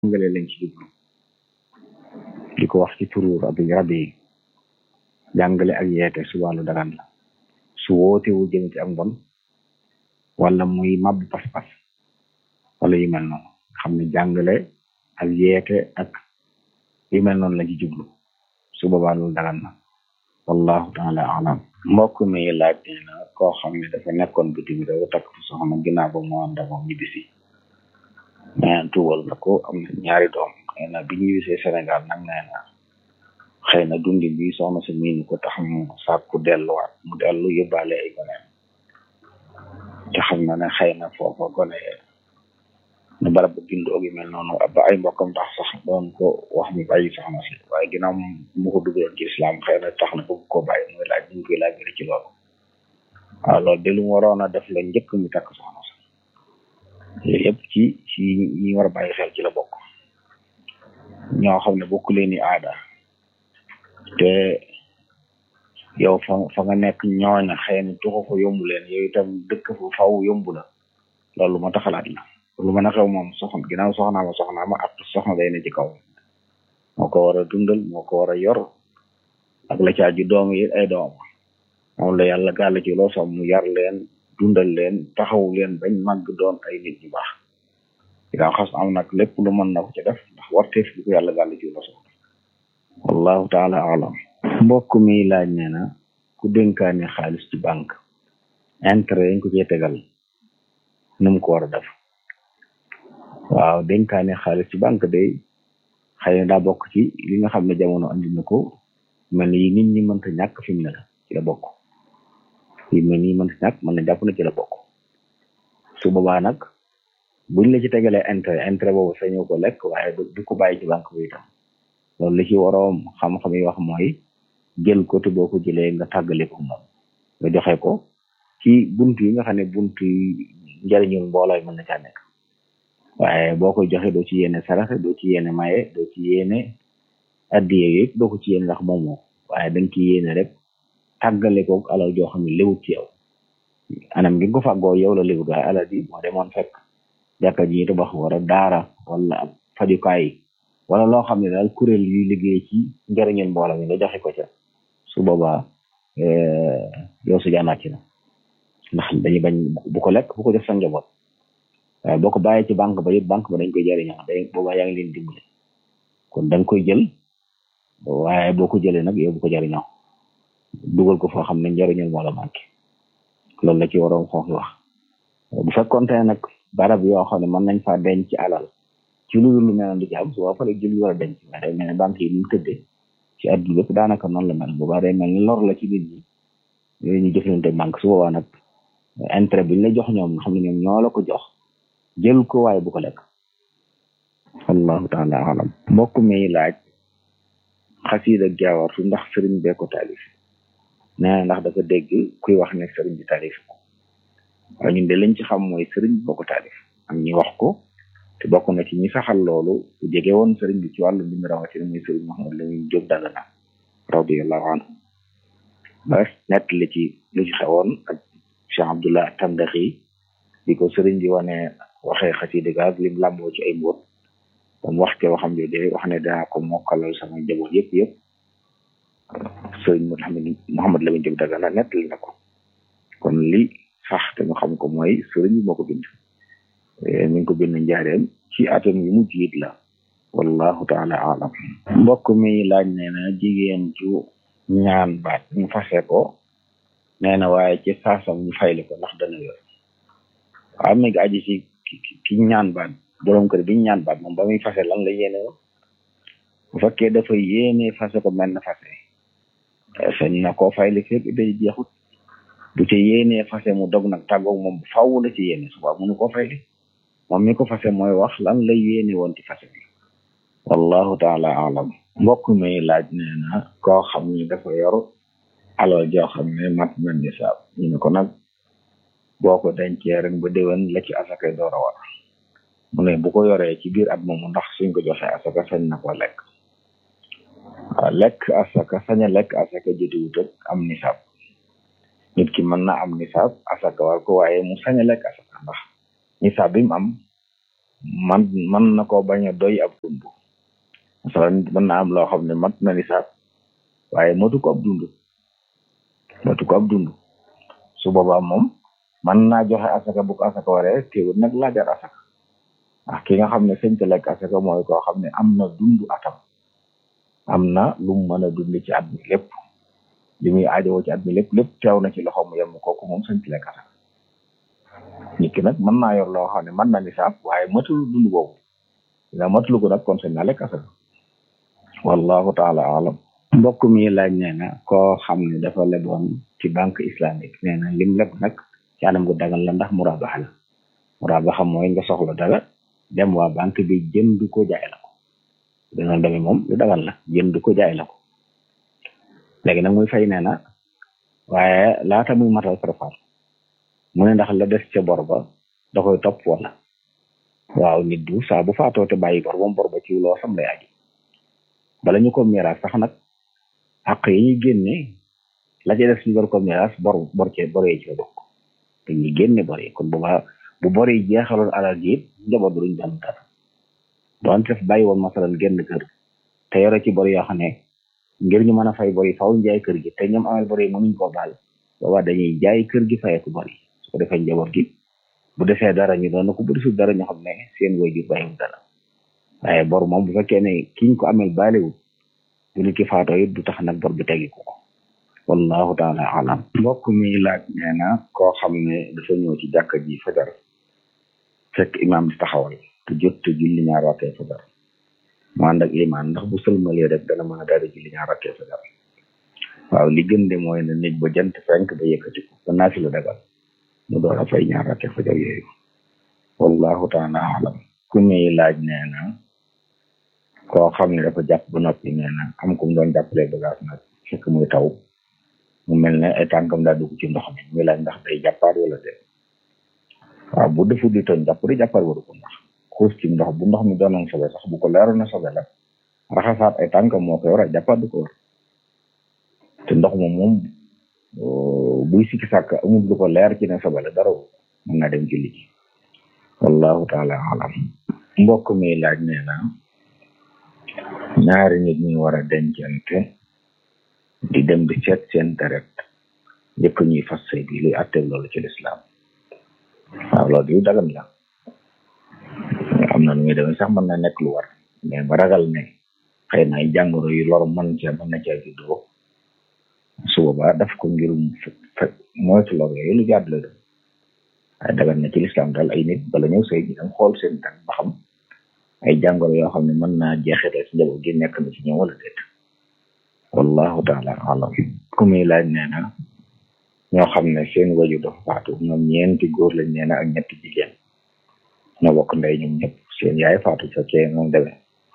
jàngale lañ ci jublu di ko wax ci turu rabi rabi yi jàngale ak yeete su wàllu dagan la su wootewu jëm ci ak mbon wala muy màbb pas-pas wala yu mel noonu xam ne jàngale ak yeete ak yu mel noonu la ci jublu su boobaa loolu dagan na wallahu taala alam mbokk mi laaj nee na koo xam ne dafa nekkoon bitim réew takk fi soxna ginnaaw ba mu ànd ak moom ñibbisi mais tuubal na ko am na ñaari doom nee na bi ñibbisee Sénégal nag nee na xëy na dundi bi soxna si miinu ko tax mu sàkku delluwaat mu dellu yóbbaale ay goneem te xam na ne xëy na foofa gone ne barab bu bindoo gi mel noonu ba ay mbokkam tax sax doon ko wax mu bàyyi soxna si waaye ginnaaw mu ko dugaloon ci islam xëy na tax na bëgg koo bàyyi muy laaj ñu koy laaj ci loolu waaw loolu de lu mu waroon a def la njëkk mi takk soxna si yooyu yëpp ci ci ñi war a bàyyi xel ci la bokk ñoo xam ne bokk leen ni aada te yow fa fa nga nekk ñooña xëy na tuxu ko yombu leen yow itam dëkk fa faw yombu la loolu ma taxalaat la lu mën a xew moom soxna ginnaaw soxnaa ma soxnaa ma ak soxna day ne ci kaw moo ko war a dundal moo ko war a yor ak la caa ji doom yi ay doom moom la yàlla gàll ci loo sax mu yar leen dundal leen taxaw leen bañ màgg doon ay nit ñu baax ginnaaw xas am nag lépp lu mën na ko ci def ndax warteef bi ko yàlla gàll ci loo sax wallahu taala alam mbokk mi laaj nee na ku dénkaane xaalis ci banque intérêt yañ ko cee tegal nu mu ko war a def waaw dénkaane xaalis ci banque day xëy na daa bokk ci li nga xam ne jamono andi na ko mel ni nit ñi mënta ñàkk fi mu ne la ci la bokk yi mel ni mënta ñàkk mën na jàpp na ci la bokk su boobaa nag buñ la ci tegalee intérêt intérêt boobu sañoo ko lekk waaye du ko bàyyi ci banque bi itam loolu li ci waroom xam-xam yi wax mooy jël ko te boo ko jëlee nga tàggale ko moom nga joxe ko ci buntu yi nga xam ne buntu yi njëriñul mbooloo yi mën na caa nekk waaye boo koy joxe doo ci yéene saraxe doo ci yéene maye doo ci yéene addiye yëpp doo ko ci yéene ndax moomoo waaye da nga ci yéene rek tàggale ko alal joo xam ne léwut ci yow anam gi nga ko fàggoo yow la léwut waaye alal bi moo demoon fekk jàkka ji tabax wala daara wala ab fajukaay wala loo xam ne daal kuréel yuy liggéey ci njëriñul mbooloo mi nga joxe ko ca su boobaa yow su jaanaat ci na ndax dañuy bañ bu ko lekk bu ko def sa njaboot waaye boo ko bàyyee ci banque ba yëpp banque ba dañ koy jëriñoo day boobaa yaa ngi leen dimbale kon da nga koy jël waaye boo ko jëlee nag yow bu ko jëriñoo dugal ko foo xam ne njëriñul moo la manqué loolu la ci waroon xooxi wax bu fekkoonte ne nag barab yoo xam ne mën nañ faa denc ci alal ci lu lu mel du ci am su fa jël war a denc mais day mel ne banque yi ni mu tëddee ci àdduna bépp daanaka noonu la mel boobaa day mel ni lor la ci nit ñi yooyu ñu jëflante banque su boobaa nag intérêt bi ñu la jox ñoom nga xam ne ñoom ñoo la ko jox jël ko waaye bu ko lekk allahu taala alam mbokk mi laaj xasiida jaawartu ndax sëriñ bee ko taalif nee ndax dafa dégg kuy wax ne sëriñ bi taalif ko waaye ñun de lañ ci xam mooy sëriñ boo ko taalif am ñi wax ko te bokk na ci ñi saxal loolu ku jege woon sëriñ bi ci wàllu bind rawatina muy sëriñ Mouhamed Lamine Diop Dagana radiallahu anhu ba nett li ci lu ci xewoon ak Cheikh Abdullah Tandaxi di ko sëriñ bi wane waxee xasida gaag lim làmboo ci ay mbóot dam wax te waxam jooje wax ne danaa ko mokkalal sama njaboot yëpp yëpp sëriñ Mouhamed Mouhamed Lamine Diop Dagana nett li na ko kon li sax te ñu xam ko mooy sëriñ bi moo ko bind mi ngi ko bind njaareem ci atam yu mujj it la wallahu taala alam mbokk mi laaj nee na jigéen ju ñaan baat ñu fase ko nee na waaye ci saasam ñu fayli ko ndax dana yor waaw mi ngi aji ci ki ñaan baat borom kër bi ñaan baat moom ba muy fase lan la yéene woon bu fekkee dafa yéene fase ko mel na fase sañ na koo fayli fépp day jeexut bu ci yéenee fase mu dog nag tàggoog moom faw la ci yéene suba mënu koo fayli moom mi ko fase mooy wax lan la yéene woon ci fase bi wallahu taala alam mbokk mi laaj nee na koo xam ni dafa yor alal joo xam ne mat na nisaab ñu ne ko nag boo ko dencee rek ba déwén la ci asaka door a war mu ne bu ko yoree ci biir at moomu ndax suñ ko joxee asaka sañ na ko lekk waaw lekk asaka sañ a lekk asaka jotiwut ak am nisaab nit ki mën na am nisaab asaka war ko waaye mu sañ a lekk asaka ndax nisaab bi mu am man man na ko bañ a doy ab dund masalan mën na am loo xam ne mat na nisaab waaye matu ko ab dund matu ko ab dund su boobaa moom man naa joxe asaka bu ko asaka waree teewul nag laajar asaka ah ki nga xam ne sëñ te lekk asaka mooy koo xam ne am na dund atam am na lu mu mën a dund ci at mi lépp li muy aajowoo ci at mi lépp lépp teew na ci loxo mu yem kooku moom sëñ te lekk asaka nit ki nag mën naa yor loo xam ne mën na nisaab waaye matul dund boobu dina matul ko nag kon sëñ na lekk asaka wallahu taala alam mbokk mi laaj nee na koo xam ne dafa leboon ci banque islamique nee na lim leb nag ci anam gu dagal la ndax murabaxa la murabaxa mooy nga soxla dara dem waa banque bi jënd ko jaay la ko dina demee moom lu dagal la jënd ko jaay la ko léegi nag muy fay nee na waaye laata muy matal préfar mu ne ndax la des ca bor ba da koy topp wala waaw nit du saa bu faatoo te bàyyi bor moom bor ba ci loo sam lay aji bala ñu ko miraas sax nag àq yi ñuy génne la ca des ñu war ko miraas bor bor cee bor yi ci la bokk te ñuy génne bor yi kon bu baax bu bor yi jeexaloon alal ji it njaboot bi duñ doon dara doon def bàyyi woon masalan génn kër te yore ci bor yoo xam ne ngir ñu mën a fay bor yi faaw ñu jaay kër gi te ñoom amal bor yi mënuñ koo baal boobaa dañuy jaay kër gi fayeeku bor yi su ko defee njaboot gi bu defee dara ñu doon ko bu desul dara ñu xam ne seen waajur bàyyiwul dara waaye bor moom bu fekkee ne kiñ ko amel baaliwul bu nit ki faatoo it du tax nag bor bi tegi ko wallahu taala alam mbokk mi laaj nee na koo xam ne dafa ñëw ci jàkka ji fajar fekk imaam di taxawal te jot te julli ñaar rakkee fajar mu ànd ak imaan ndax bu sëlmalee rek dana mën a daal di julli ñaar rakkee fajar waaw li gën de mooy ne nit ba jant fenk ba yëkkati ko ba naafi la dagal mu door a fay ñaar rakkee fajar yooyu wallahu taala alam ku muy laaj nee na koo xam ne dafa jàpp ba noppi nee na am ku mu doon jàppalee bagage nag fekk muy taw mu mel ne ay tànkam daa dugg ci ndox mi muy laaj ndax day jàppaar wala de waaw bu defu di toon jàpp di jàppaar waru ko ndax xuus ci ndox bu ndox mi doonoon sobe sax bu ko leeroon na sobe la raxasaat ay tànkam moo koy war a jàppaar du ko war te ndox moom moom buy sikki sàkk amul lu ko leer ci ne sobe la dara mën naa dem julli ji wallahu taala alam mbokk mi laaj nee na ñaari nit ñi war a dencante di dem di seet seen deret njëkk ñuy fas sëy bi luy àtte loolu ci lislaam waaw loolu yu dagan la am na nu muy demee sax mën na nekk lu war mais ba ragal ne xëy na ay jàngoro yu lor mën ca mën na caa juddoo su boobaa daf ko ngirum fekk moytu lor yooyu lu jaadu la dem waaye dagan na ci lislaam daal ay nit bala ñëw sëy ñu dem xool seen tànk ba xam ay jàngoro yoo xam ne mën naa jeexital ci njaboot gi nekk na ci ñoom wala déet wallahu taala alam ku muy laaj nee na ñoo xam ne seen waju dafa faatu ñoom ñeenti góor lañ nee na ak ñetti jigéen ñoo bokk ndey ñoom ñëpp seen yaay faatu fekkee moom demee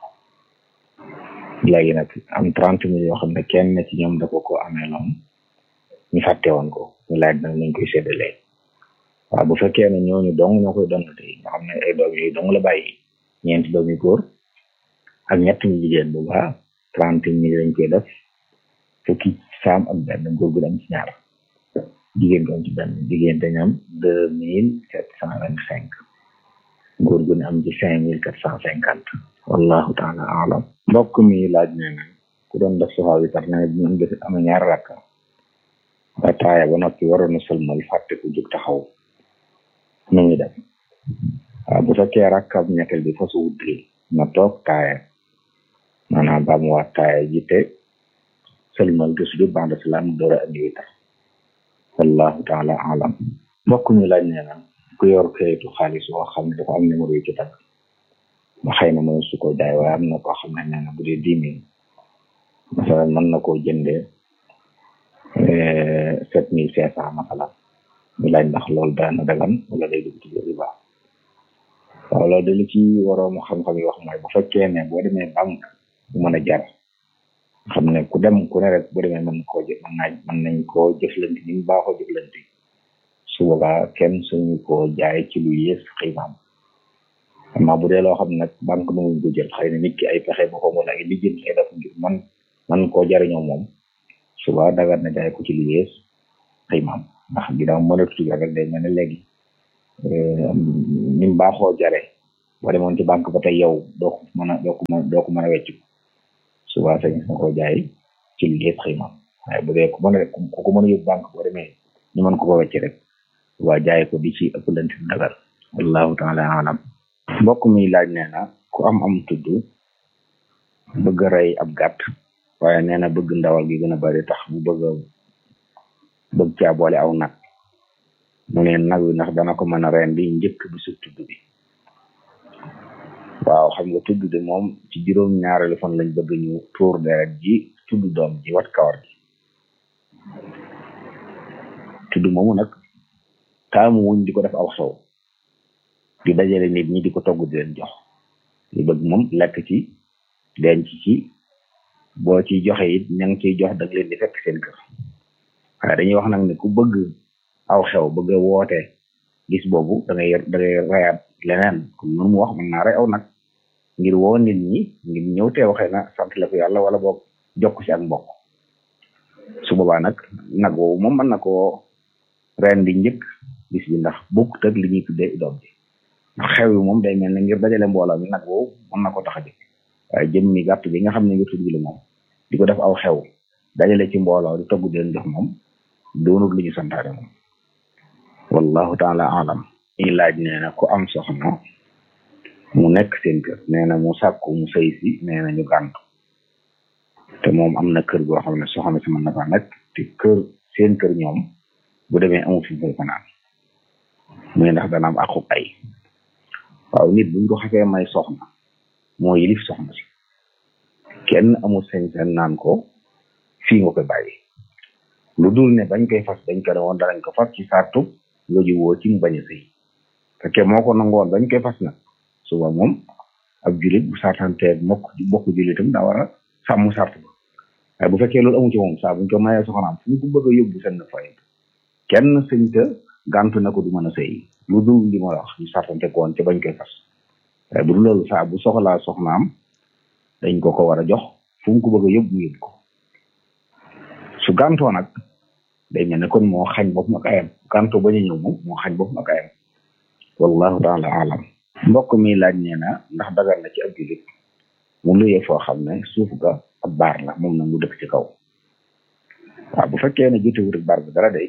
léegi nag am trente mille yoo xam ne kenn ci ñoom da ko ko amee noonu ñu fàtte woon ko ñu laaj nag nañ koy séddalee waaw bu fekkee ne ñooñu dong ñoo koy doon tey nga xam ne ay doom yooyu dong la bàyyi ñeenti doom yu góor ak ñett ñu jigéen bu baax trente mille lañ koy def fukki saam ak benn góor gu dem ci ñaar jigéen gu am ci benn jigéen dañu am deux mille sept cent vingt cinq góor gu ne am ci cinq mille quatre cent cinquante wallahu taala alam mbokk mi laaj nee na ku doon def soxaa bi tax na ne dinañ def am ñaar rakka ba taaya ba noppi waroon na sëlmal fàtte ku jóg taxaw nu ñu def waaw bu fekkee rakkab ñetteel bi fasu wutri na toog taaya maanaam ba mu waat taaya ji te sëlmal te sujud ba'da salaam door a andi witar wallahu taala alam mbokk mi laaj nee na ku yor kayitu xaalis boo xam ne dafa am numéro yu ci tag ba xëy na mënu su ko jaay waaye am na koo xam ne nee na bu dee dix mille masalan mën na koo jëndee sept mille cinq cent masalan ñu laaj ndax loolu dana dagan wala day dugg ci biir riba waaw loolu de li ci waroon xam-xam yi wax mooy bu fekkee ne boo demee banque bu mën a jar xam ne ku dem ku ne rek bu demee mën koo jëf mën naa mën nañ koo jëflante ni mu baaxoo jëflante su boobaa kenn suñu koo jaay ci lu yées xiimaam amma bu dee loo xam ne nag banque mënuñ ko jël xëy na nit ki ay pexe boppam wala ay lijjën ay def ngir man man koo jariñoo moom suba dagat na jaay ko ci lu yées xiimaam ndax ginnaaw mënatu rek day mel ne léegi ni mu baaxoo jare boo demoon ci banque ba tey yow doo ko mën a doo ko mën doo ko mën a wecc souvent sañ nga ko jaay ci lu yëpp xëy na waaye bu dee ku mën a ku ko mën a yóbbu banque boo demee ñu mën ko ko wecc rek waa jaay ko di ci ëpp lant dagal wallahu taala alam mbokk mi laaj nee na ku am am tudd bëgg a rey ab gàtt waaye nee na bëgg ndawal gi gën a bari tax mu bëgg a bëgg caa boole aw nag mu ne nag wi ndax dana ko mën a reen bi njëkk bi su tudd bi waaw xam nga tudd de moom ci juróom ñaareelu fan lañ bëgg ñu tuur deret ji tudd doom ji wat kawar gi tudd moomu nag taamu wuñ di ko def aw sow di dajale nit ñi di ko togg di leen jox li bëgg moom lekk ci denc ci boo ciy joxe it ña ngi ciy jox dag leen di fekk seen kër waaye dañuy wax nag ne ku bëgg aw xew bëgg a woote gis boobu da ngay da ngay rayaat leneen comme noonu mu wax mën naa rey aw nag ngir woo nit ñi ngir ñëw teew xëy na sant la ko yàlla wala boog jokk ci ak mbokk su boobaa nag nag woowu moom mën na koo ren di njëkk bis bi ndax bokkut ak li ñuy tuddee doom ji ndax xew yi moom day mel ne ngir dajale mbooloo mi nag woowu mën na ko tax a jëkk waaye jëm mi gàtt bi nga xam ne ngir tudd la moom di ko def aw xew dajale ci mbooloo di togg di leen jox moom doonul lu ñu santaane moom wallahu taala alam i laaj nee na ku am soxna mu nekk seen kër nee na mu sàkku mu sëy si nee na ñu gàntu te moom am na kër goo xam ne soxna si mën na fa nekk te kër seen kër ñoom bu demee amul fi mu fanaan muy ndax dana am aqub ay waaw nit buñ ko xasee may soxna moo yilif soxna si kenn amul sañ-sañ naan ko fii nga koy bàyyi lu dul ne bañ koy fas dañ ko ne woon danañ ko fas ci sartu nga jiwoo ci mu bañ a sëy fekkee moo ko nangoon bañ koy fas nag suba moom ab julit bu sartanteeg mokk bokk julitam daa war a sàmm sart ba waaye bu fekkee loolu amu ci moom saa buñ ko mayee soxnaam fu ñu ko bëgg a yóbbu seen fay kenn sëñ te gàntu na ko du mën a sëy lu dul li ma wax ñu sartante ko woon ca bañ koy fas waaye bu dul loolu saa bu soxlaa soxnaam dañ ko ko war a jox fu mu ko bëgg a yóbbu mu yóbbu ko su gàntoo nag day mel ne kon moo xañ bopp ak ayam gàntoo bañ a ñëw moom moo xañ bopp ak ayam wallahu taala alam mbokk mi laaj nee na ndax dagal na ci ab julit mu luyee foo xam ne suuf ga ab baar la moom nag mu dëkk ci kaw waaw bu fekkee ne jotewut ak baar ba dara day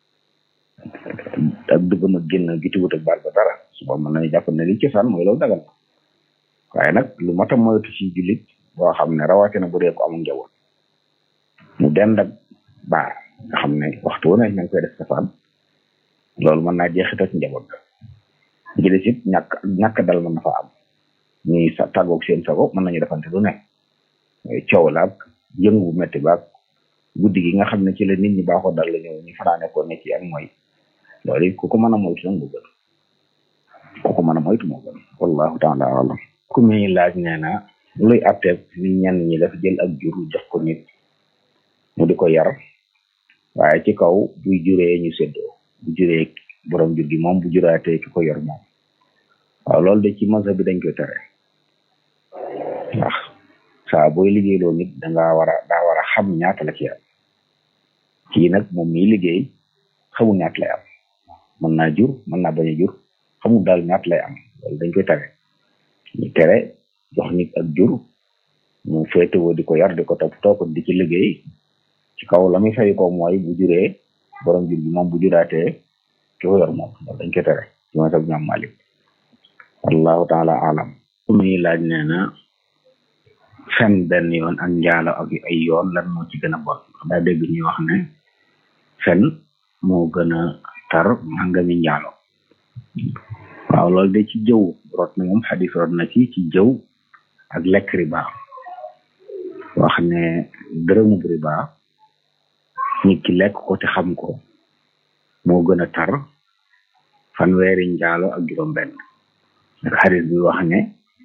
ak duggam ak génn jotewut ak baar ba dara suba mën nañu jàpp ne li cosaan mooy loolu dagal na waaye nag lu mat a moytu ci julit boo xam ne rawatina bu dee ko amul njaboot mu dend ak baar nga xam ne waxtu wu ne ñu ngi koy def safaan loolu mën naa jeexital ci njaboot ga ji des it ñàkk ñàkk dal mën na fa am ñuy sa tàggoog seen sago mën nañu defante lu ne coow la ak yëngu bu métti ba ak guddi gi nga xam ne ci la nit ñi baaxoo dal la ñëw ñu fanaane ko ne ci ak mooy loolu it ku ko mën a moytu nag moo gën ku ko mën a moytu moo gën wallahu taala alam ku muy laaj nee na luy atteeb ni ñenn ñi def jël ak jur jox ko nit mu di ko yar waaye ci kaw buy juree ñu séddoo bu juree borom jur gi moom bu juraatee ki ko yor moom waaw loolu de ci mazhab bi dañ koy tere ndax saa booy liggéeyloo nit dangaa war a daa war a xam ñaata la ci am kii nag moom miy liggéey xamul ñaata lay am mën naa jur mën naa bañ a jur xamul daal ñaata lay am loolu dañ koy tere ñu tere jox nit ak jur mu féetewoo di ko yar di ko toppatoo ko di ci liggéey ci kaw la muy fay ko mooy bu juree borom jur gi moom bu juraatee ki ko yor moom loolu dañ koy tere ci mazhab ñoom Malik wallahu taala alam muy laaj nee na fen benn yoon ak njaalo ak ay yoon lan moo ci gën a bon daa dégg ñuy wax ne fen moo gën a tar nangami njaalo waaw loolu de ci jëw rot na moom xadis rot na ci ci jëw ak lekk riba wax ne dërëmu riba nit ki lekk ko te xam ko moo gën a tar fanweeri njaalo ak juróom benn ak xadis bi wax ne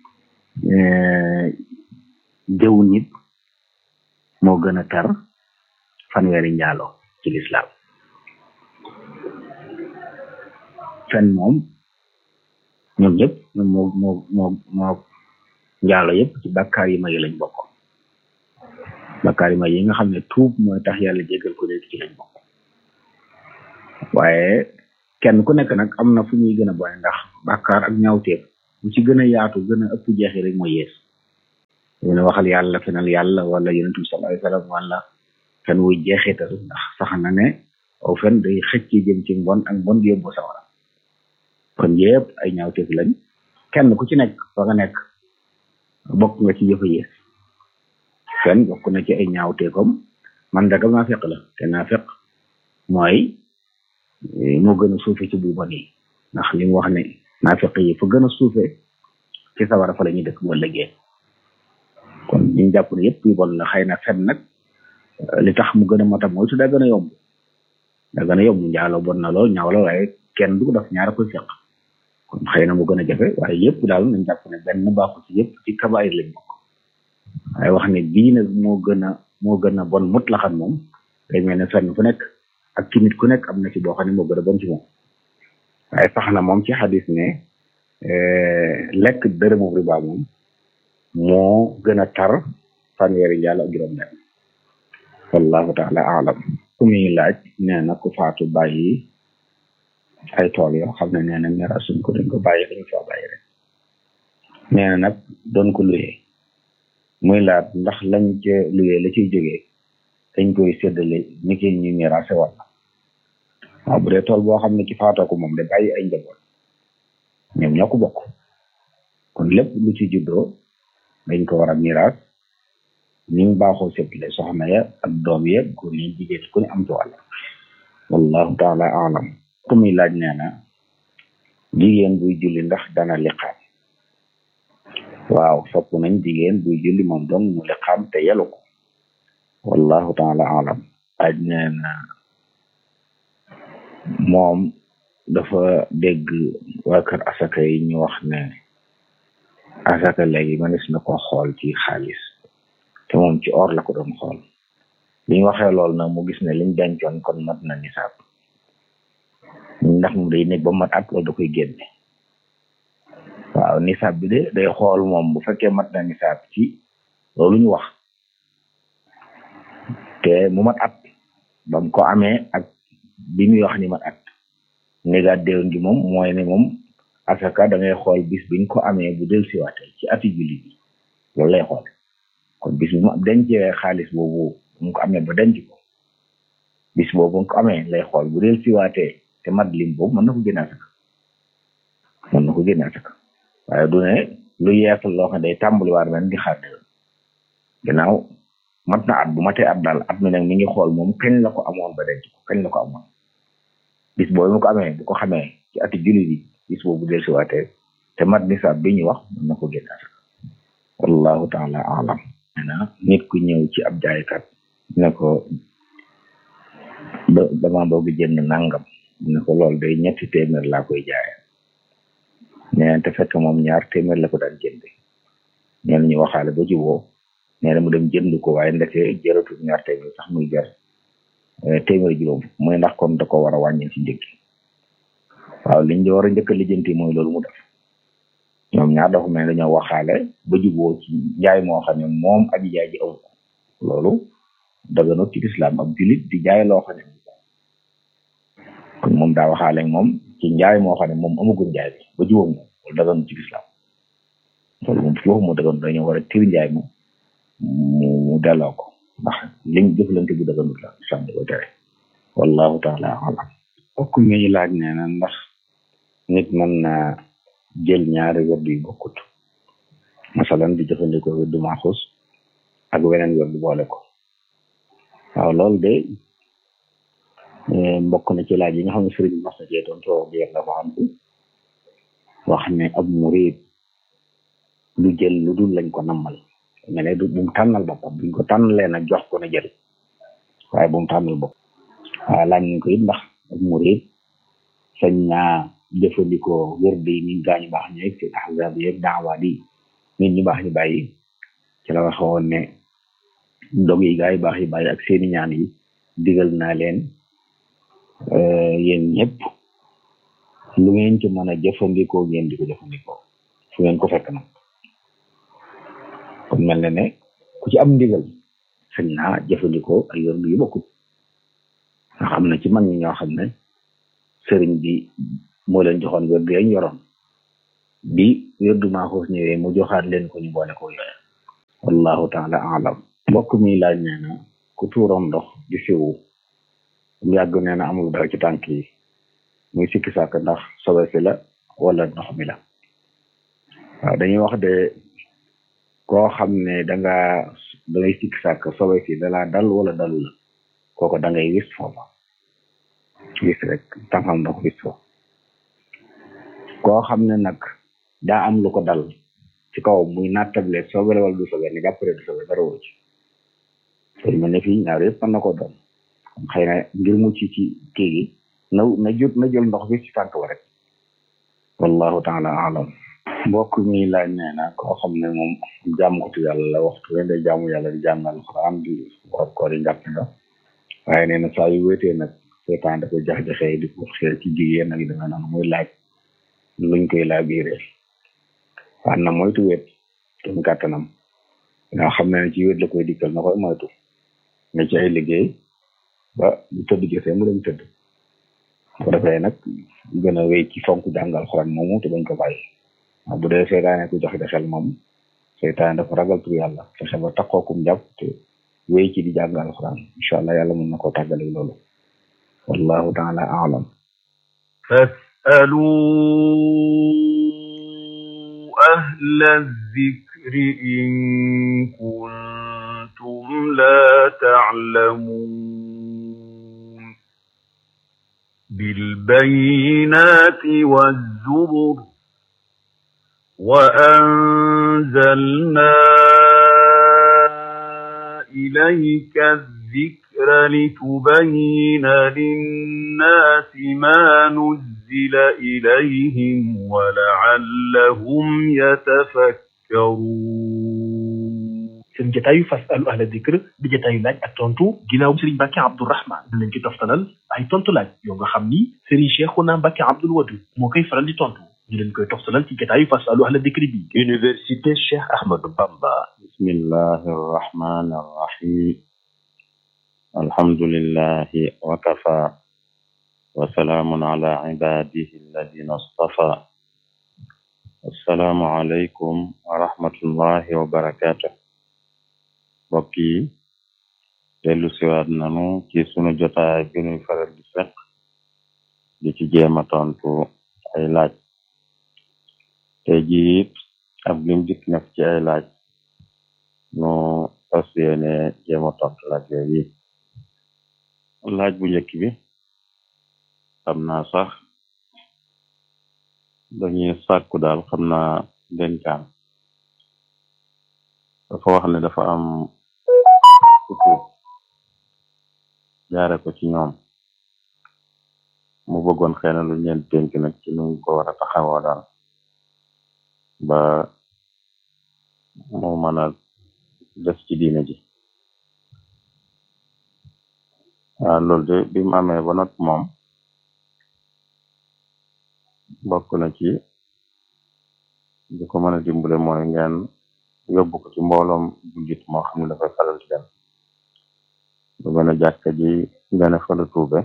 jëw nit moo gën a tar fanweeri njaalo ci lislaam fen moom ñoom ñëpp ñoom moo moo moo moo njaalo yëpp ci bàkkaar yi may lañ bokk bàkkaar yi may yi nga xam ne tuub mooy tax yàlla jégal ko nekk ci lañ bokk waaye kenn ku nekk nag am na fu ñuy gën a bone ndax bàkkaar ak ñaawteef bu ci gën a yaatu gën a ëpp jeexi rek mooy yees mu ne waxal yàlla fenal yàlla wala yonent bi sallallahu alayhi wasallam wala fen wuy jeexital ndax sax na ne aw fen day xëcc jëm ci mbon ak mbon di yóbbu sawara kon yëpp ay ñaawteef lañ kenn ku ci nekk fa nga nekk bokk nga ci yëfa yees fen bokk na ci ay ñaawteefam man dagam naa feq la te naa feq mooy moo gën a suufe ci bu bon yi ndax li mu wax ne naa feq yi fa gën a suufe ci sawara fa la ñuy dëkk bu ëllëgee kon ñu jàpp ne yëpp yu bon la xëy na fen nag li tax mu gën a matam mooy su daa gën a yomb daa gën a yomb njaaloo bon na lool ñaaw la waaye kenn du ko def ñaara koy feq kon xëy na mu gën a jafe waaye yëpp daal nañ jàpp ne benn baaxu ci yëpp ci kabaayir lañ bokk waaye wax ne bii nag moo gën a moo gën a bon mut la xam moom day mel ne fenn fu nekk ak ci nit ku nekk am na ci boo xam ne moo gën a bon ci moom waaye sax na moom ci xadis ne lekk dërëmu riba moom moo gën a tar fanweeri njaal ak juróom benn wallahu taala alam ku muy laaj nee na ku faatu bàyyi ay tool yoo xam ne nee na mira suñ ko dañ ko bàyyi dañ fa bàyyi rek nee na nag doon ko luyee muy laat ndax lañ ca luyee la ciy jógee dañ koy séddale ni ki ñu miraase walla waaw bu dee tool boo xam ne ci faatoo ko moom de bàyyi ay njaboot ñoom ñoo ko bokk kon lépp lu ci juddoo dañ ko war a miraas ni mu baaxoo séddale soxna ya ak doom ya góor ñi jigéen ku ne am ci wàll wallahu taala alam ku muy laaj nee na jigéen buy julli ndax dana liqaam waaw sopp nañ jigéen buy julli moom dong mu liqaam te yelu ko wallahu taala alam laaj nee na moom dafa dégg waa kër asaka yi ñu wax ne asaka léegi mënees na ko xool ci xaalis te moom ci or la ko doon xool li ñu waxee lool nag mu gis ne liñ dencoon kon mat na nisaab ndax moom day nekk ba mat at loolu da koy génne waaw nisaab bi de day xool moom bu fekkee mat na nisaab ci loolu ñu wax te mu mat at ba mu ko amee ak bi muy wax ni mat at négaat déwén gi moom mooy ne moom asaka da ngay xool bis biñ ko amee bu del siwaatee ci ati julli bi loolu lay xool kon bis bi mu dencee xaalis boobu mu ko amee ba denc ko bis boobu mu ko amee lay xool bu del siwaatee te mat lim boobu mën na ko génne asaka mën na ko génne asaka waaye du ne lu yeesal loo xam ne day tàmbali waar ren di xaar déwén ginnaaw mat na at bu matee at daal at mi nag mi ngi xool moom kañ la ko amoon ba denc ko kañ la ko amoon bis boobu mu ko amee bu ko xamee ci ati julli bi bis boobu del siwaatee te mat nisaab bi ñu wax mën na ko génne asaka wallahu taala alam na nit ku ñëw ci ab jaaykat ne ko dama bëgg jënd nangam ne ko loolu day ñetti téeméer laa koy jaaye nee te fekk moom ñaar téeméer la ko daan jënde ñeen ñu waxaale ba juboo nee na mu dem jënd ko waaye ndeke jëratul ñaar téeméer sax muy jar téeméer juróom muy ndax kon da ko war a wàññi ci njëkk waaw liñ di war a njëkk a lijjanti mooy loolu mu def ñoom ñaar dafa mel dañoo waxaale ba juboo ci njaay moo xam ne moom aji jaay ji amu ko loolu daganut ci lislaam ab julit di jaay loo xam ne kon moom daa waxaale moom ci njaay moo xam ne moom amagul njaay bi ba juboo moom loolu daganut ci lislaam loolu moom foofu moo daganut dañoo war a tir njaay mu mu delloo ko ndax liñ jëflante bu daganut la lislaam da koy tere wallahu taala alam bokk mi laaj nee na ndax nit mën na jël ñaari wërdu yu bokkut masalan di jëfandikoo wërdu maaxus ak weneen wërdu boole ko waaw loolu de mbokk na ci laaj yi nga xam ne sëriñ bi mas na cee doon too bi yàlla xam wax ne ab murid lu jël lu dul lañ ko nammal mais ne du bu mu tànnal boppam buñ ko tànnalee nag jox ko na jël waaye bu mu tànnal bopp waaw laaj nañ ko it ndax ab murid sañ naa jëfandikoo wërde yi nit gaañu baax ñi ci ahzab yeeg daawaat yi nit ñu baax ñu bàyyi ci la waxe woon ne dog yi gaa yi baax yi bàyyi ak seeni ñaan yi digal naa leen yéen ñëpp lu ngeen ci mën a jëfandikoo ngeen di ko jëfandikoo fu ngeen ko fekk nag kon mel na ne ku ci am ndigal sañ naa jëfandikoo ay wërdu yu bokkut ndax am na ci mag ñi ñoo xam ne sëriñ bi moo leen joxoon wërdu yañ yoroon bi wérdu maaxuus ñëwee mu joxaat leen ko ñu boole ko yooya wallahu taala alam mbokk mi laaj nee na ku tuuroon ndox di siwu mu yàgg nee na amul dara ci tànk yi muy sikki sàkk ndax sobe si la wala ndox mi la waaw dañuy wax de koo xam ne danga dangay sikki sàkk sobe si dalaa dal wala dalu la kooko da ngay wis foofa wis rek tànkam ndox wis foofu koo xam ne nag daa am lu ko dal ci kaw muy nattable sobe la wala du sobe ne jàppale du sobe dara woo ci te mel ne fii ñaar yëpp mën na ko doon xëy na ngir mucc ci kii gi na na jot na jël ndox bi ci tànk ba rek wallahu taala alam mbokk mi laaj nee na koo xam ne moom jàmmkatu yàlla la waxtu wen day jaamu yàlla di jàng alxuraan di woor koor yi njàpp nga waaye nee na saa yu wéetee nag seetaan da ko jax-jaxee di ko xeer ci jigéen ak danga noonu muy laaj luñ koy laa biiree waan na moytu wéet kem kàttanam nga xam ne ci wéet la koy dikkal na koy moytu ne ci ay liggéey ba bu tëdd jotee mu dem tëdd ko defee nag gën a wéy ci fonk jàngal xuraan moomu te bañ ko bàyyi waaw bu dee seytaane ku joxe de xel moom seytaane dafa ragal tur yàlla fexe ba taxookum jàpp te wéy ci di jàngal xuraan incha allah yàlla mën na koo tàggale loolu wallahu taala alam فاسألوا أهل الذكر إن كنتم لا تعلمون بالبينات والزبر وأنزلنا إليك الذكر لتبين للناس ما نزل إليهم ولعلهم يتفكرون seen jataayu fasalu ahla dikr di jataayu laaj ak tontu ginnaaw Serigne Mbacke Abdourahman dinañ ci toftalal ay tontu laaj yoo nga xam ni Serigne Cheikhouna Mbacke Abdoul Wadud moo koy faral di tontu ñu leen koy toftalal ci jataayu fasalu ahla dikr bi Université Cheikh Ahmadou Bamba bismillahi arrahmani arrahim alhamdulillahi wa kafa wa salaamun ala ibadihi alladina astafa assalaamu alaykum wa rahmatullahi wa barakatuh mbokk yi dellu siwaat nanu ci sunu jotaay bi nuy faral di fekk di ci jéema tontu ay laaj te jiit ab lim dikk nekk ci ay laaj nu fas yéene jéema tontu laaj yooyu laaj bu njëkk bi xam naa sax dañuy sàkku daal xam naa denkaan dafa wax ne dafa am kutuub jaare ko ci ñoom mu bëggoon xëy na lu ñeen dénk nag ci nuñ ko war a taxawoo daal ba mu mën a des ci diine ji waaw loolu de bi mu amee ba not moom bokk na ci di ko mën a dimbale mooy ngeen yóbbu ko ci mbooloom jullit moo xam ne dafay faral di dem lu mel ne jàkka ji ngeen fala tuube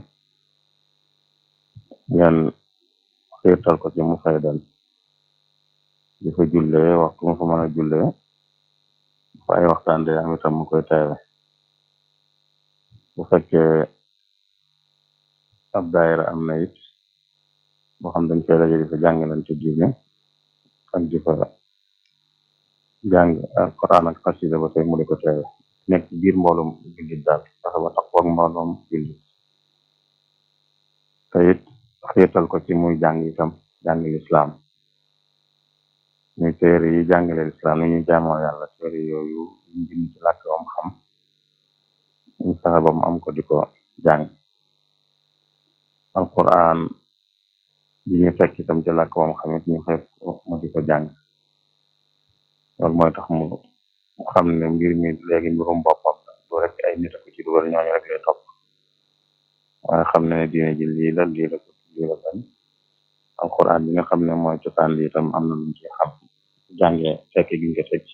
ngeen xiirtal ko ci mu fay dem di fa jullee waxtu mu fa mën a jullee fa ay waxtaan de am itam mu koy teewe bu fekkee ab daayira am na it boo xam dañ koy daje di fa jàngalante diine ak di fa jàng alquran ak xasida ba tey mu di ko teewe nekk ci biir mbooloom jullit daal fexe ba tax ak mbooloom jullit te it xiirtal ko ci muy jàng itam jàng lislaam muy téere yi jàngale lislaam ni ñuy jaamoo yàlla téere yooyu ñu bind ci làkk wam xam ñu fexe ba mu am ko di ko jàng alquran bi ñu fekk itam ci làkk wam xam it ñu xeet ko mu di ko jàng loolu mooy tax mu xam ne mbir mi léegi mbirum boppam du rek ay nit ko ci dugal ñooñu rek lay topp waaye xam ne ne diine ji lii la lii la ko lii la bañ alquran bi nga xam ne mooy cosaan li itam am na luñ ci xam jànge fekke gi nga teg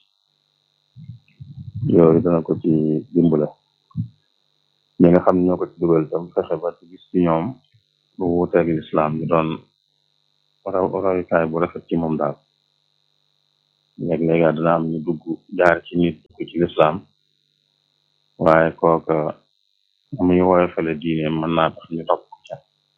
yooyu dana ko ci dimbale ñi nga xam ne ñoo ko ci dugal itam fexe ba ci gis ci ñoom lu wuuteeg lislaam ñu doon royukaay bu rafet ci moom daal léeg-léeg dina am ñu dugg jaar ci nit dugg ci lislaam waaye kooka muy woyofale diine mën naa tax ñu topp ca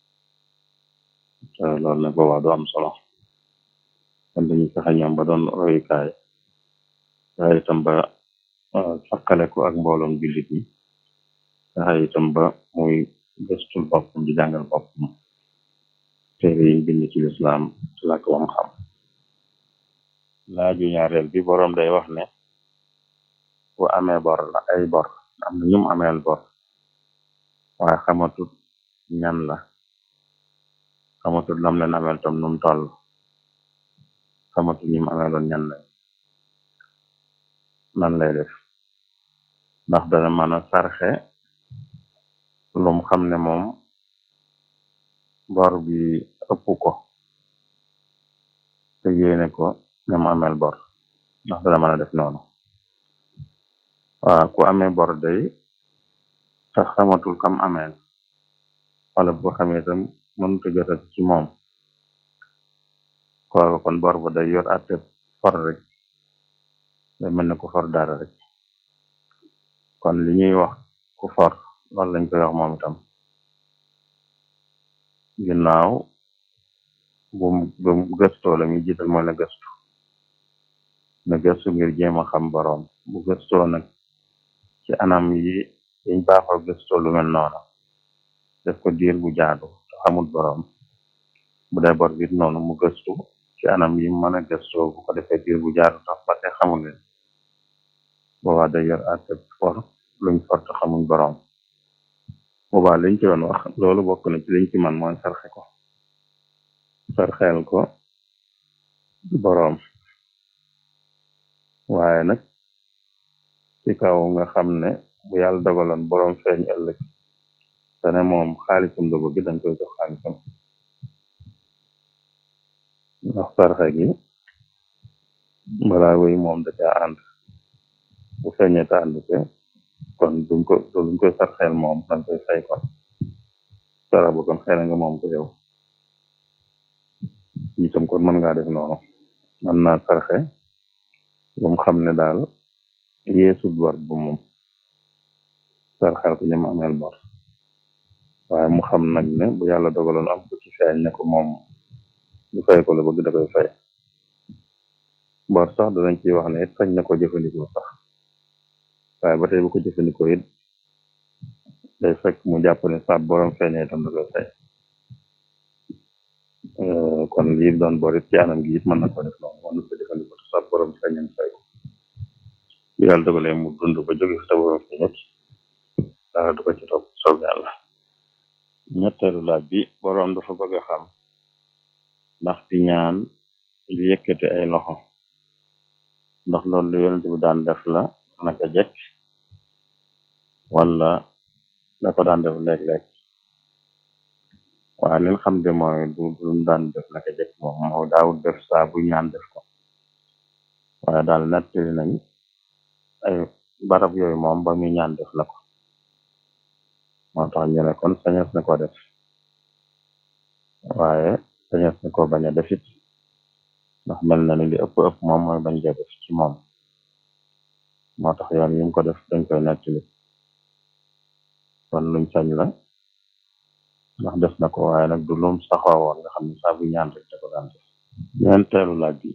te loolu nag boobaa du am solo kon dañu fexe ñoom ba doon royukaay fexe itam ba sakkale ko ak mbooloom jullit ñi fexe itam ba muy gëstul boppam di jàngal boppam téere yi bind ci lislaam ci làkk wam xam laaju ñaareel bi boroom day wax ne bu amee bor la ay bor am na ñum ameel bor waaye xamatut ñan la xamatut lam leen ameel tam num toll xamatut ñim ameeloon ñan lañ nan lay def ndax dana mën a sarxe lum xam ne moom bor bi ëpp ko te yéene ko ñam ameel bor ndax dana mën a def noonu waaw ku amee bor day te xamatul kam ameel wala bu xamee itam mënut a jotat ci moom kooku kon bor ba day yor atte for rek day mel ne ku for dara rek kon li ñuy wax ku for loolu lañ koy wax moom itam ginnaaw bu bu gëstoo la muy jiital mooy na gëstu na gëstu ngir jéem a xam boroom bu gëstoo nag ci anam yi yiñ baaxoo gëstoo lu mel noonu def ko diir bu jaadu te xamul boroom bu dee bor bit noonu mu gëstu ci anam yi mën a gëstoo bu ko defee diir bu jaadu tax ba te xamul leen boobaa day yor àtte for luñ for te xamuñ boroom boobaa liñ ci doon wax loolu bokk na ci liñ ci man mooy sarxe ko sarxeel ko boroom waaye nag ci kaw nga xam ne bu yàlla dogaloon boroom feeñ ëllëg te ne moom xaalisam la bëgg dañ koy jox xaalisam ndax sarxe gi balaa wéy moom da caa ànd bu feeñee te ànd te kon duñ ko duñ koy sarxeel moom dañ koy fay kon sara ba kon xëy na nga moom ko yow itam kon mën ngaa def noonu mën naa sarxe bu mu xam ne daal yeesut bor bu moom sarxeel ko ñam ameel bor waaye mu xam nag ne bu yàlla dogaloon am ko ci feeñ ne ko moom du fay ko la bëgg da koy fay bor sax danañ ciy wax ne it sañ na ko jëfandikoo sax waaye ba tey bu ko jëfandikoo it day fekk mu jàpp ne sa borom feeñee itam da koy fay kon lii doon bor it ci anam gi it mën na ko def noonu mën na ko jëfandikoo te sa borom feeñeen fay ko bu yàlla dogalee mu dund ba jóge fi sa borom feeñet dara du ko ci topp soob yàlla ñetteelu laaj bi boroom dafa bëgg a xam ndax di ñaan di yëkkati ay loxo ndax loolu lu yonent bi daan def la naka jekk wala da ko daan def léeg-léeg waaye leen xam de mooy du lu mu daan def naka jekk moom moo daawut def saa bu ñaan def ko waaye daal nettali nañ ay barab yooyu moom ba muy ñaan def la ko moo tax ñu ne kon sañes na ko def waaye sañes na ko bañ a defit ndax mel na ni li ëpp ëpp moom mooy bañ ko def ci moom moo tax yoon yi mu ko def dañ koy nettali kon luñ sañ la ndax def na ko waaye nag du lum saxoo woon nga xam ne saa bu ñaan rek da ko daan def ñeenteelu laaj bi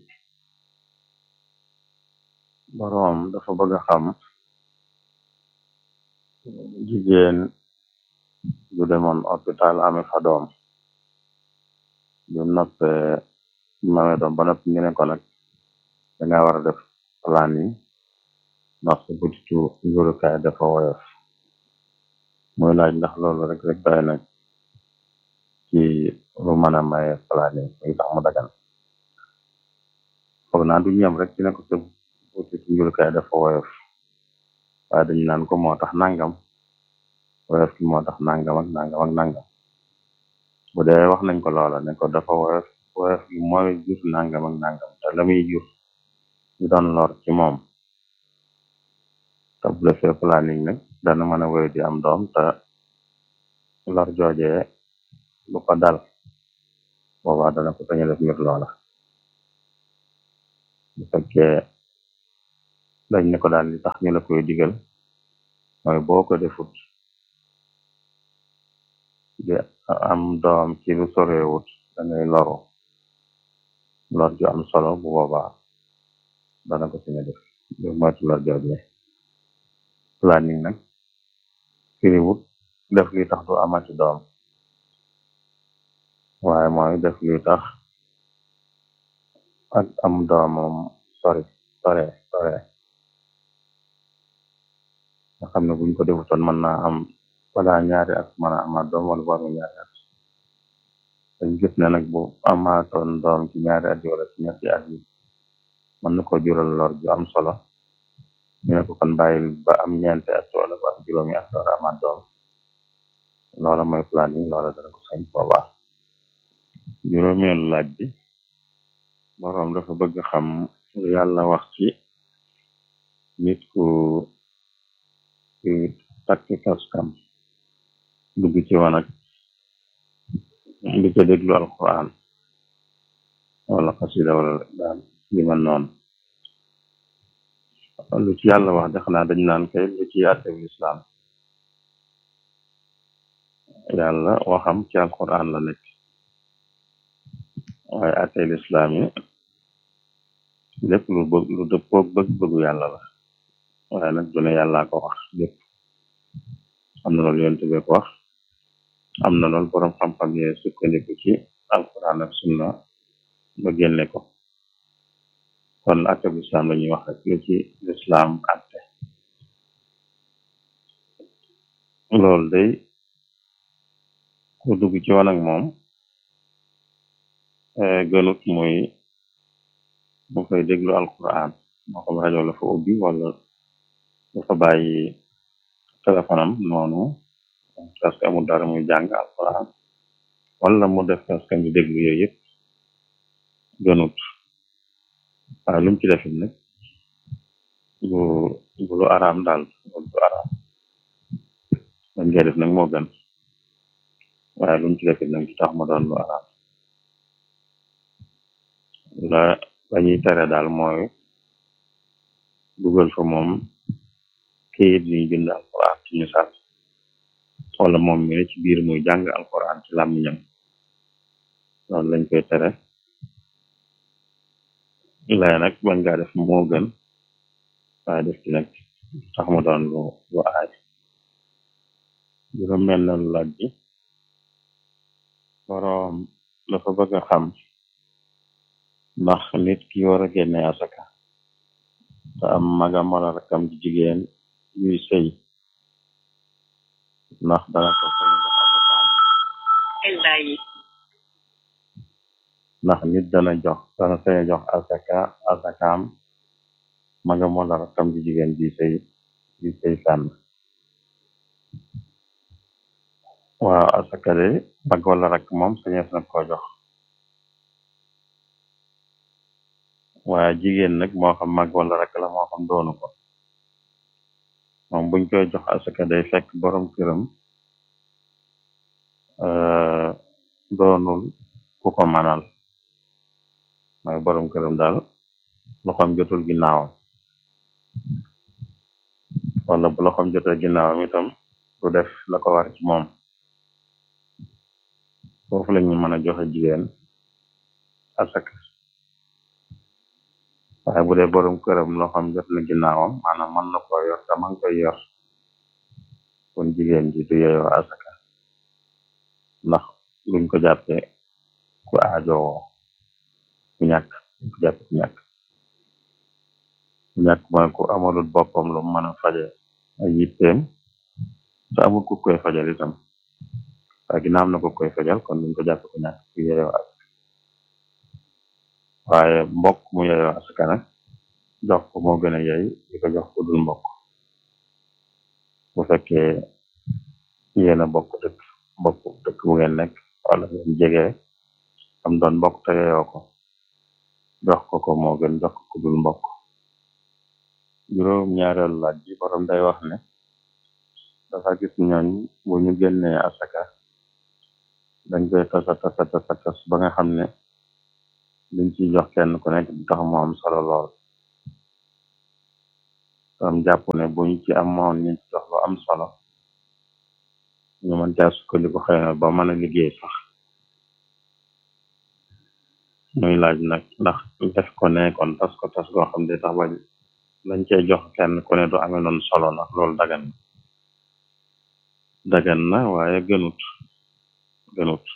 boroom dafa bëgg a xam jigéen du demoon hôpital amee fa doom bi mu noppee bi mu amee doom ba noppi ñu ne ko nag danga war a def plan yi ndax sa butitu njurukaay dafa woyof muy laaj ndax loolu rek rek doy na ci lu mën a maye plan yi muy tax mu dagan foog naa du ñam rek ci ne ko sa butitu njurukaay dafa woyof waaye dañu naan ko moo tax nangam woyof ki moo tax nangam ak nangam ak nangam bu dee wax nañ ko loola ne ko dafa woyof woyof gi mooy jur nangam ak nangam te la muy jur ñu doon lor ci moom te bu defee planning nag dana mën a wéy di am doom te lor joojee lu ko dal boobaa dana ko sañ a def ngir loola bu fekkee dañ ne ko daal li tax ñu la koy digal mooy boo ko defut di am doom ci lu sorewut da ngay loru lor ju am solo bu boobaa dana ko suñu def lu moytu lor jooje planning nag firiwut def li tax du amati doom waaye mooy def li tax ak am doomam sori sore sore nga xam ne buñ ko defutoon mën naa am balaa ñaari at mën a amaat doom wala waru ñaari at dañ gis ne nag bu amaatoon doom ci ñaari at yi wala ci ñetti at yi mën na ko jural lor ju am solo ñu ne ko kon bàyyil ba am ñeenti at wala ba am juróomi at door amaat doom loola mooy planning loola dana ko sañ boobaa juróomeelu laaj bi boroom dafa bëgg xam lu yàlla wax ci nit ku ku takk kaskam dugg ci wanag di ko déglu alquran wala xasida wala daal li man noonu lu ci yàlla wax de xanaa dañ naan kay lu ci àttewu lislaam yàlla waxam ci alquran la nekk waaye àttee lislaam yi lépp lu bëgg lu dëppoog bëgg-bëggu yàlla la waaye nag du ne yàllaa ko wax lépp am na loolu yonent bi ko wax am na loolu boroom xam-xam yi sukkandiku ci alquran ak sunna ba génne ko kon atte bu islam la ñuy wax rek lu ci lislaam atte loolu day ku dugg ci wanag moom gënut muy mu fay déglu alquran moo xam rajo la fa ubbi wala dafa bàyyi téléphone am noonu parce que amul dara muy jàng alquran wala mu def parce que mu déglu yooyu yëpp gënut waaye lu mu ci defit nag bu bu lu araam daal loolu du araam dañ koy def nag moo gën waaye lu mu ci defit nag ci tax ma doon lu araam la lañuy tere daal mooy dugal fa moom kayit yuñ bind alquran ci misaal wala moom mi ne ci biir muy jàng alquran ci làmmiñam loolu lañ koy tere lay nag bañ ngaa def moo gën waaye def ci nag tax mu doon lu lu aay juróom mel na lu laaj bi boroom dafa bëgg a xam ndax nit ki war a génne asaka te am magam wala rakam ji jigéen yuy sëy ndax dana ko sañ jox asakaam ndax nit dana jox dana sañ jox asaka asakaam magam wala rakam ji jigéen ji sëy ji sëy fànn waaw asaka de mag wala rak moom sañees na ko jox waaye jigéen nag moo xam mag wala rak la moo xam doonu ko moom buñ koy jox asaka day fekk borom këram doonul ku ko manal mooy borom këram daal loxoom jotul ginnaawam wala bu loxoom jotul ginnaawam itam du def la ko war ci moom foofu la ñu mën a joxe jigéen asaka waaye bu dee borom këram loxoom jot na ginnaawam maanaam mën na ko yor te man koy yor kon jigéen ji du yeyoo asaka ndax luñ ko jàppe ku aajowoo ku ñàkk luñ ko jàppe ku ñàkk ku ñàkk mooy ku amalul boppam lu mën a faje ay yitteem te amul ku koy fajal itam waaye ginnaaw am na ko koy fajal kon luñ ko jàppe ku ñàkk ku yeyoo asaka waaye mbokk mu yeyoo asaka nag jox ko moo gën a yey di ko jox ko dul mbokk bu fekkee yéen a bokk dëkk bokk dëkk bu ngeen nekk wala ngeen jege am doon mbokk te yeyoo ko jox ko ko moo gën jox ko ku dul mbokk juróom ñaareelu laaj bi borom day wax ne dafa gis ñooñ bu ñu génnee asaka dañ koy tasa tasa tasa tas ba nga xam ne liñ ciy jox kenn ku nekk du tax mu am solo lool am jàpp ne buñ ci amoon ñu ci jox lu am solo ñu mën caa sukkandiku xëy na ba mën a liggéey sax muy laaj nag ndax def ko ne kon tas ko tas goo xam ne tax ba lañ cee jox kenn ku ne du amee noonu solo ndax loolu dagan na dagan na waaye gënut gënut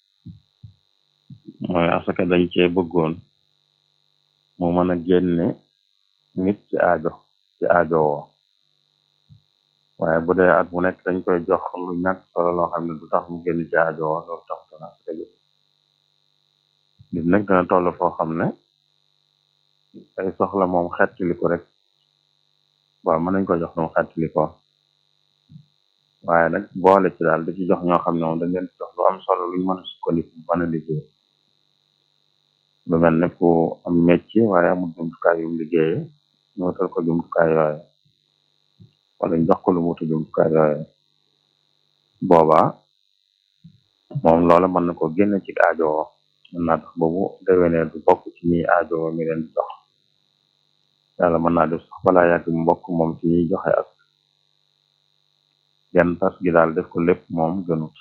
mooy asaka dañ cee bëggoon mu mën a génne nit ci aajo ci aajo woo waaye bu dee at mu nekk dañ koy jox lu ñàkk solo loo xam ne du tax mu génn ci aajo woo loolu tax dana asaka jëf nit nag dana toll foo xam ne ay soxla moom xettili ko rek waaw mën nañ ko jox lu mu xettili ko waaye nag boole ci daal da ci jox ñoo xam ne moom dañ leen jox lu am solo luñ mën a sukkandiku mën a liggéey lu mel ne ku am métier waaye amul jumtukaay yu mu liggéeye ñu wutal ko jumtukaay yooye wala ñu jox ko lu mu wutu jumtukaay yooye boobaa moom loola mën na ko génne ci aajowoo mën naa tax boobu déwénee du bokk ci ñi aajowoo mi leen di jox yàlla mën naa def sax balaa yàgg mu bokk moom ci ñuy joxe ak genn tas gi daal def ko lépp moom gënut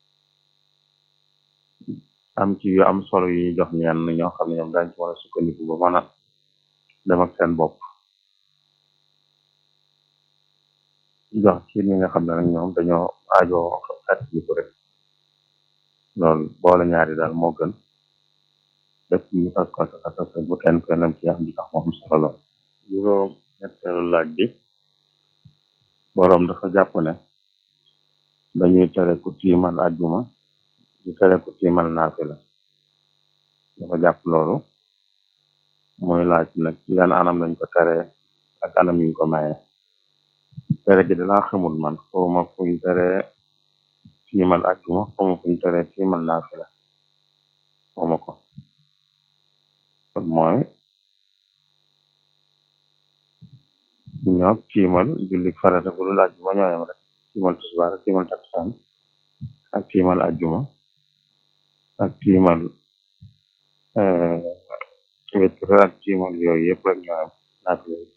am ci yu am solo yi ñuy jox ñenn ñoo xam ne ñoom dañ ci mën a sukkandiku ba mën a dem ak seen bopp jox ci ñi nga xam ne nag ñoom dañoo aajoo xet li ko rek loolu boole ñaari daal moo gën lépp ñu tas ko tas tas bu kenn ko nam ci am di tax moom solo lool juróom ñetteelu laaj bi boroom dafa jàpp ne dañuy tere ku tiimal ajjuma di tere ku tiimal naafila dafa jàpp loolu muy laaj nag ci yan anam lañ ko tere ak anam yuñ ko maye tere gi dalaa xamul man xawma fuñ tere tiimal ajjuma xawma fuñ tere tiimal naafila xawma ko kon mooy ñoo tiimal julli farata bu dul ajjuma ñooyam rek tiimal tisbaar ak tiimal takkusaan ak tiimal ajjuma ak tiimal wetr ak tiimal yooyu yëpp rek ñooyam naafila yi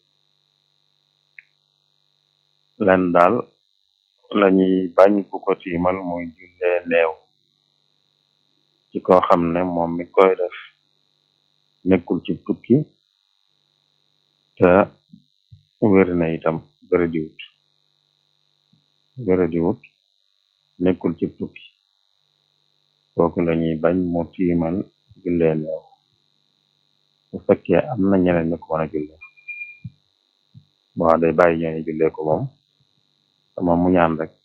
len daal lañuy bañ ku ko tiimal muy jullee néew ci koo xam ne moom mi koy def nekkul ci tukki te wér na itam wéradiwut wéradiwut nekkul ci tukki kooku lañuy bañ mu tiimal jullee néew bu fekkee am na ñeneen ñu ko mën a jullee bon day bàyyi ñooñu jullee ko moom te moom mu ñaan rek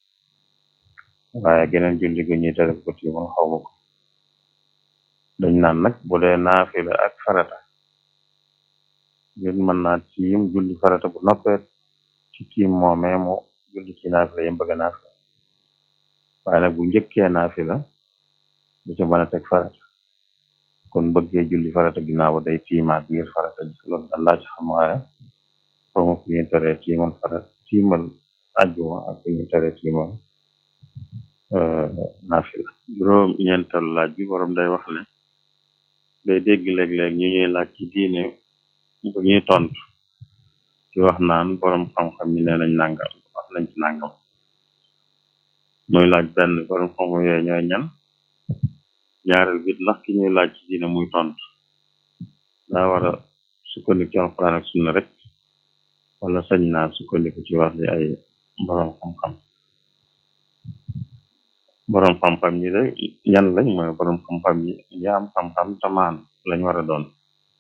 waaye geneen julli gu ñuy tere ko tiimal xawma ko dañ naan nag bu dee naafila ak farata nit mën naa tiim julli farata bu noppee ci tiim moomee mu julli ci naafila yim bëgg naafila waaye nag bu njëkkee naafila du ci mën a teg farata kon bëggee julli farata ginnaaw day tiimaat ngir farata ji loolu daal laa ci xam waaye xawma fu ñuy teree tiimal farata tiimal ajjuma ak fu ñuy teree tiimal naafila juróom ñeental laaj bi borom day wax ne day dégg léeg-léeg ñu ñuy laaj ci diine bu ñuy tontu ci wax naan borom xam-xam yi nee nañ nangam wax nañ ci nangam muy laaj benn borom xam-xam yooyu ñooy ñan ñaareel bit ndax ki ñuy laaj ci diine muy tontu daa war a sukkandiku ci alxuraan ak sunna rek wala sañ naa sukkandiku ci wax li ay borom xam-xam borom xam-xam yi de ñan lañ mooy borom xam-xam yi ñi am xam-xam tamaan lañ war a doon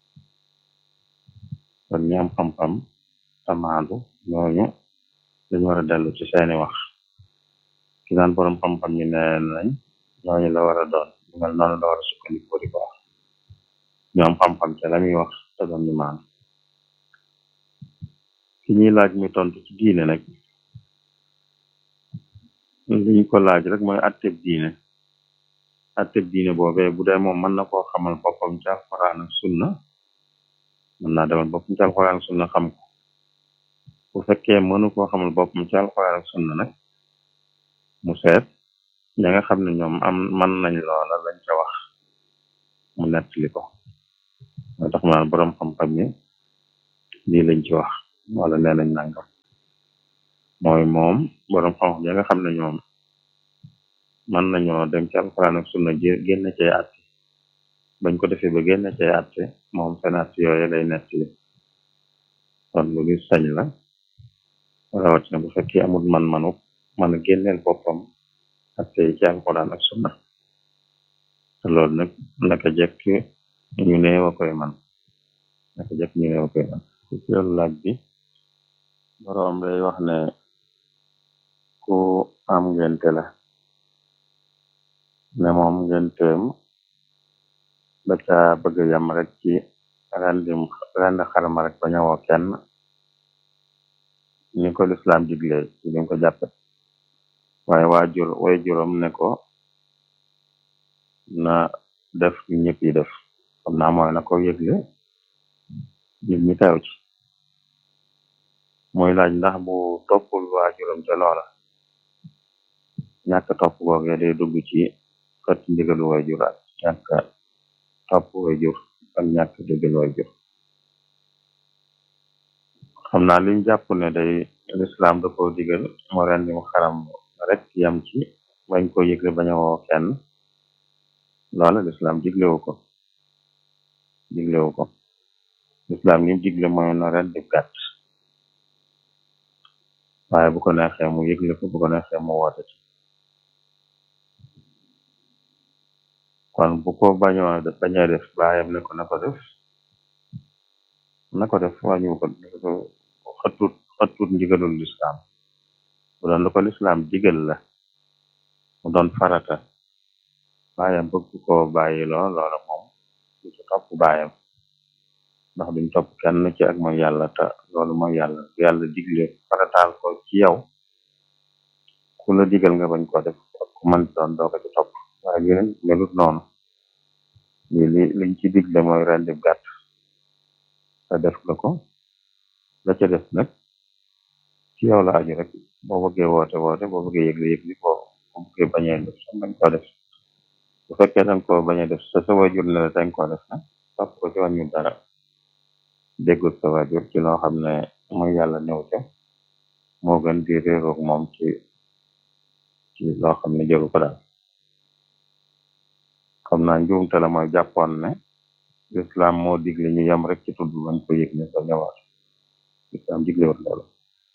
kon ñi am xam-xam tamaandu ñooñu dañ war a dellu ci seeni wax ki naan borom xam-xam yi nee nañ ñooñu la war a doon ñu mel noonu la war a sukkandiku di ko wax ñu am xam-xam te la muy wax te doon ñu maan ki ñuy laaj mi tontu ci diine nag liñ ko laaj rek mooy atteb diine atteb diine boobee bu dee moom mën na koo xamal boppam ci alxuraan ak sunna mën naa demal boppam ci alxuraan ak sunna xam ko bu fekkee mënu koo xamal boppam ci alxuraan ak sunna nag mu seet ña nga xam ne ñoom am mën nañ loola lañ ca wax mu nettali ko moo tax maanaam borom xam-xam yi lii lañ ci wax wala nee nañ nangam mooy moom borom xam-xam ya nga xam ne ñoom mën nañoo dem ci alxuraan ak sunna génn cay àtte bañ ko defee ba génn cay àtte moom seen àtte yooyu lay nettali kon lu ñu sañ la rawatina bu fekkee amul man-manu mën a génneel boppam àtte yi ci alxuraan ak sunna te loolu nag naka jekk ñu neew a koy man naka jekk ñu neew a koy man ku ci laaj bi boroom day wax ne ku am ngente la ne moom ngenteem da ca bëgg yam rek ci rendim rend xarma rek ba ñëwoo kenn ni ko lislaam digle ci liñ ko jàppe waaye waajur way juróom ne ko na def li ñëpp yi def xam naa mooy na ko yëgle nit ñi teew ci muy laaj ndax bu toppul waajuram ca loola ñàkk topp googee day dugg ci xët ndigalu waajur ak ñàkk topp waajur ak ñàkk déggal waajur xam naa liñ jàpp ne day lislaam da ko digal moo ren di mu xaram rek yam ci bañ ko yëgle bañ a woo kenn loola lislaam diglewu ko diglewu ko lislaam lim digle mooy no ren di gàtt waaye bu ko neexee mu yëgle ko bu ko neexee mu woote ci kon bu ko bañoo bañee def baayam ne ko na ko def na ko def wàññiwu ko xëttut xëttut ndigalul lislaam bu doon lu ko lislaam digal la mu doon farata baayam bëgg ko bàyyi loo loola moom du ci topp baayam ndax duñ topp kenn ci ak mooy yàlla te loolu mooy yàlla yàlla digle farataal ko ci yow ku la digal nga bañ ko def ak ku mën doon doo ko ci topp waaye li nag melut noonu li li liñ ci digle mooy rendi gàtt te def nga ko la ca def nag ci yow la aju rek boo bëggee woote woote boo bëggee yëgle yëgle boo boo bëggee bañee def sax bañ ko def bu fekkee danga ko bañee def sa sa wajur ne la danga ko def nag topp ko ci wàññu dara déggul sa wajur ci loo xam ne mooy yàlla néew ca moo gën di réeroog moom ci ci loo xam ne jëru ko daal xam naa njuumte la mooy jàppoon ne lislaam moo digle ñu yem rek ci tudd bañ ko yëg ne sa ñëwaat lislaam diglewut loolu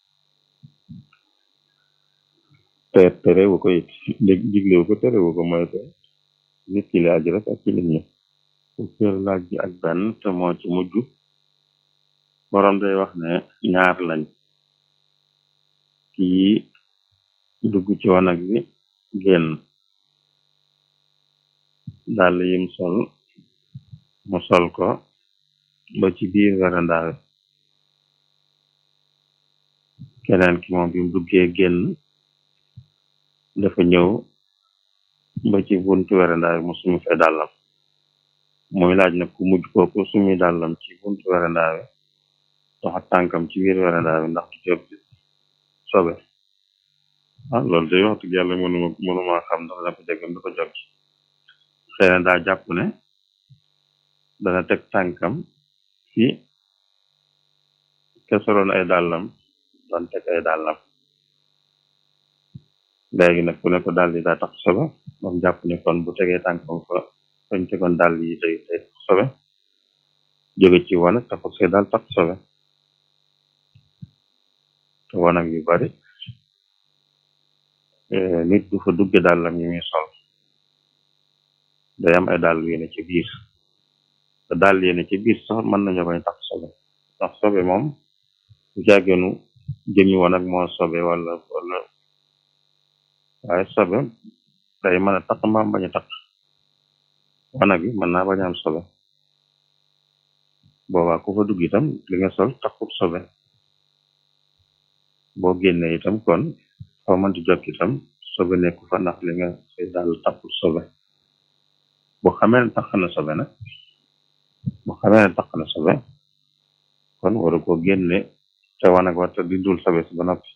te terewu ko it diglewu ko terewu ko mooy te nit ki la aju rek ak ci nit ñi fukkeer laaj bi ak benn te moo ci mujj borom day wax ne ñaar lañ kii dugg ci wanag bi génn dàll yim sol mu sol ko ba ci biir werandaawe keneen ki moom bi mu duggee génn dafa ñëw ba ci buntu werandaawe mu sumi fay dàllam muy laaj nag ku mujj kooku sumi dàllam ci buntu werandaawe doxa tànkam ci biir werandaawe ndax du jóg sobe ah loolu day wax dëgg yàlla mënuma mënuma xam ndax dana ko jegam dafa jóg xëy na daa jàpp ne dana teg tànkam fi ke soloon ay dàllam doon teg ay dàllam léegi nag ku ne ko dàll yi daa tax sobe moom jàpp ne kon bu tegee tànkam fa fañ tegoon dàll yi day day tax sobe jóge ci wanag taxul say daal tax sobe te wanag yu bari nit du fa dugge dàllam yi muy sol day am ay dàll yu ne ci biir te dàll yi ne ci biir sax mën nañu bañ tax sobe ndax sobe moom bu jàggeenu jëmi wanag moo sobe wala wala waaye sobe day mën a tax mbaam bañ a tax wanag bi mën naa bañ a am sobe boobaa ku fa dugg itam li nga sol taxut sobe boo génnee itam kon foo mënti jokk itam sobe nekku fa ndax li nga say dàll taxut sobe bu xamee ne tax na sobe nag bu xamee ne tax na sobe kon waru ko génne te wanag warta di dul sobe si ba noppi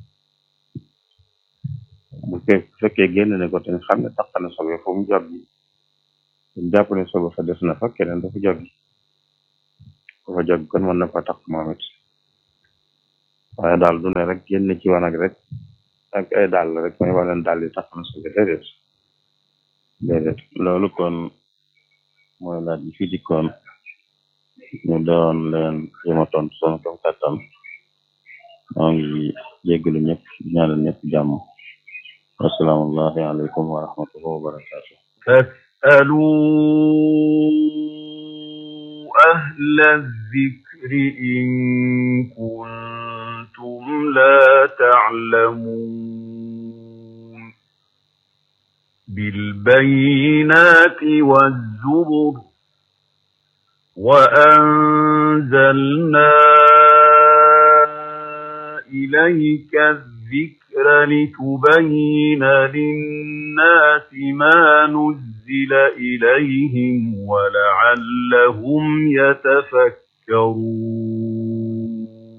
bu fekkee génne ne ko te xam ne tax na sobe fu mu joggi mu jàpp ne sobe fa des na fa keneen dafa joggi fa jóg kon mën na fa tax moom it waaye daal du ne rek génn ci wanag rek ak ay dàll rek mooy waleen dàll yi tax na subi déedéet déedéet loolu kon mooy laaj bi fi dikkoon ñu doon leen jéem a tontu sunu kam kattan moo ngi jéggalu ñëpp di ñaanal ñëpp jàmm wasalaamullahi aleykum wa rahmatullahi wa barakatuh فاسألوا أهل الذكر إن كنتم لا تعلمون بالبينات والزبر وأنزلنا إليك الذكر لتبين للناس ما نزل إليهم ولعلهم يتفكرون